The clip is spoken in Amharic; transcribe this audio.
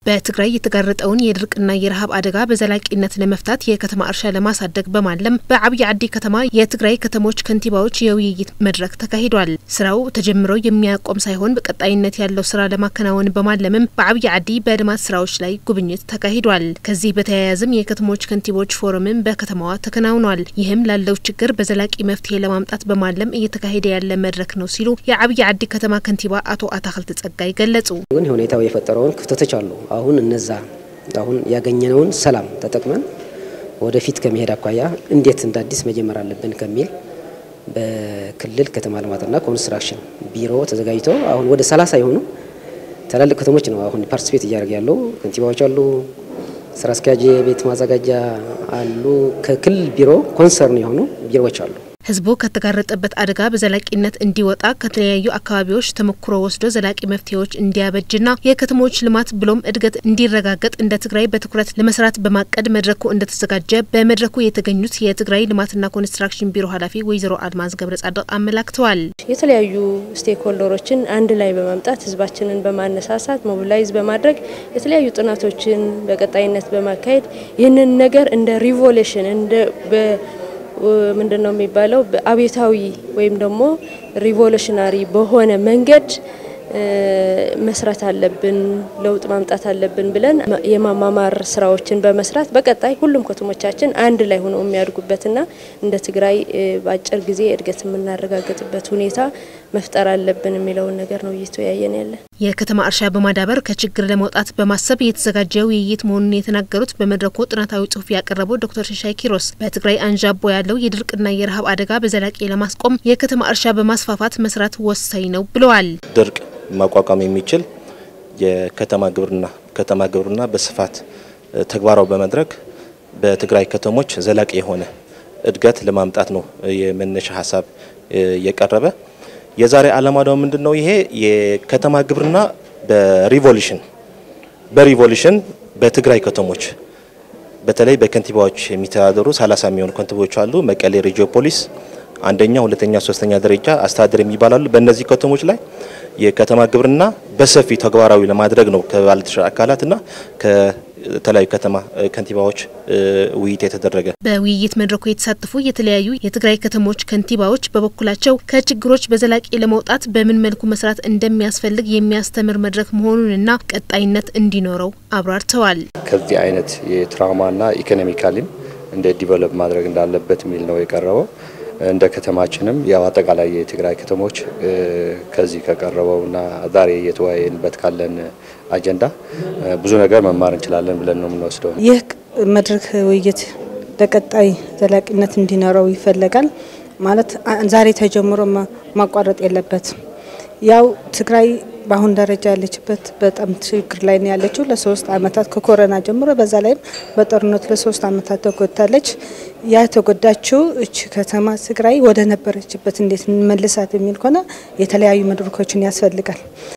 በትግራይ የተጋረጠውን የድርቅና የረሃብ አደጋ በዘላቂነት ለመፍታት የከተማ እርሻ ለማሳደግ በማለም በአብይ ዓዲ ከተማ የትግራይ ከተሞች ከንቲባዎች የውይይት መድረክ ተካሂዷል። ስራው ተጀምሮ የሚያቆም ሳይሆን በቀጣይነት ያለው ስራ ለማከናወን በማለምም በአብይ ዓዲ በልማት ስራዎች ላይ ጉብኝት ተካሂዷል። ከዚህ በተያያዘም የከተሞች ከንቲቦች ፎረምን በከተማዋ ተከናውኗል። ይህም ላለው ችግር በዘላቂ መፍትሄ ለማምጣት በማለም እየተካሄደ ያለ መድረክ ነው ሲሉ የአብይ ዓዲ ከተማ ከንቲባ አቶ አታክልት ጸጋይ ገለጹ። ግን ሁኔታው የፈጠረውን ክፍተቶች አሉ። አሁን እነዛ አሁን ያገኘነውን ሰላም ተጠቅመን ወደፊት ከመሄድ አኳያ እንዴት እንደ አዲስ መጀመር አለብን ከሚል በክልል ከተማ ልማትና ኮንስትራክሽን ቢሮ ተዘጋጅቶ አሁን ወደ ሰላሳ የሆኑ ትላልቅ ከተሞች ነው አሁን ፓርቲስፔት እያደረገ ያለው። ከንቲባዎች አሉ፣ ስራ አስኪያጅ ቤት ማዘጋጃ አሉ፣ ከክልል ቢሮ ኮንሰርን የሆኑ ቢሮዎች አሉ። ህዝቡ ከተጋረጠበት አደጋ በዘላቂነት እንዲወጣ ከተለያዩ አካባቢዎች ተሞክሮ ወስዶ ዘላቂ መፍትሄዎች እንዲያበጅና የከተሞች ልማት ብሎም እድገት እንዲረጋገጥ እንደ ትግራይ በትኩረት ለመስራት በማቀድ መድረኩ እንደተዘጋጀ በመድረኩ የተገኙት የትግራይ ልማትና ኮንስትራክሽን ቢሮ ኃላፊ ወይዘሮ አልማዝ ገብረ ጻድቅ አመላክተዋል። የተለያዩ ስቴክሆልደሮችን አንድ ላይ በማምጣት ህዝባችንን በማነሳሳት ሞቢላይዝ በማድረግ የተለያዩ ጥናቶችን በቀጣይነት በማካሄድ ይህንን ነገር እንደ ሪቮሉሽን እንደ ምንድን ነው የሚባለው አብዮታዊ ወይም ደግሞ ሪቮሉሽናሪ በሆነ መንገድ መስራት አለብን፣ ለውጥ ማምጣት አለብን ብለን የማማማር ስራዎችን በመስራት በቀጣይ ሁሉም ከተሞቻችን አንድ ላይ ሆነው የሚያድጉበትና እንደ ትግራይ በአጭር ጊዜ እድገት የምናረጋግጥበት ሁኔታ መፍጠር አለብን የሚለውን ነገር ነው እየተወያየን ያለን። የከተማ እርሻ በማዳበር ከችግር ለመውጣት በማሰብ የተዘጋጀ ውይይት መሆኑን የተናገሩት በመድረኩ ጥናታዊ ጽሁፍ ያቀረበው ዶክተር ሸሻይ ኪሮስ በትግራይ አንዣቦ ያለው የድርቅና የረሃብ አደጋ በዘላቂ ለማስቆም የከተማ እርሻ በማስፋፋት መስራት ወሳኝ ነው ብለዋል። ድርቅ ማቋቋም የሚችል የከተማ ግብርና ከተማ ግብርና በስፋት ተግባራዊ በመድረግ በትግራይ ከተሞች ዘላቂ የሆነ እድገት ለማምጣት ነው የመነሻ ሀሳብ የቀረበ። የዛሬ ዓላማ ደግሞ ምንድን ነው? ይሄ የከተማ ግብርና በሪቮሉሽን በሪቮሉሽን በትግራይ ከተሞች በተለይ በከንቲባዎች የሚተዳደሩ ሰላሳ የሚሆኑ ከንቲባዎች አሉ። መቀሌ ሬጂዮፖሊስ አንደኛ፣ ሁለተኛ፣ ሶስተኛ ደረጃ አስተዳደር የሚባላሉ በእነዚህ ከተሞች ላይ የከተማ ግብርና በሰፊ ተግባራዊ ለማድረግ ነው ከባለድርሻ አካላትና ከተለያዩ ከተማ ከንቲባዎች ውይይት የተደረገ። በውይይት መድረኩ የተሳተፉ የተለያዩ የትግራይ ከተሞች ከንቲባዎች በበኩላቸው ከችግሮች በዘላቂ ለመውጣት በምን መልኩ መስራት እንደሚያስፈልግ የሚያስተምር መድረክ መሆኑንና ቀጣይነት እንዲኖረው አብራርተዋል። ከዚህ አይነት የትራውማና ኢኮኖሚካሊም እንደ ዲቨሎፕ ማድረግ እንዳለበት የሚል ነው የቀረበው። እንደ ከተማችንም ያው አጠቃላይ የትግራይ ከተሞች ከዚህ ከቀረበውና ዛሬ እየተወያየንበት ካለን አጀንዳ ብዙ ነገር መማር እንችላለን ብለን ነው የምንወስደው። ይህ መድረክ ውይይት ለቀጣይ ዘላቂነት እንዲኖረው ይፈለጋል። ማለት ዛሬ ተጀምሮ ማቋረጥ የለበትም። ያው ትግራይ በአሁን ደረጃ ያለችበት በጣም ችግር ላይ ነው ያለችው። ለሶስት አመታት ከኮሮና ጀምሮ በዛ ላይም በጦርነቱ ለሶስት አመታት ተጎድታለች። ያ የተጎዳችው እች ከተማ ትግራይ ወደ ነበረችበት እንዴት እንመልሳት የሚል ከሆነ የተለያዩ መድረኮችን ያስፈልጋል።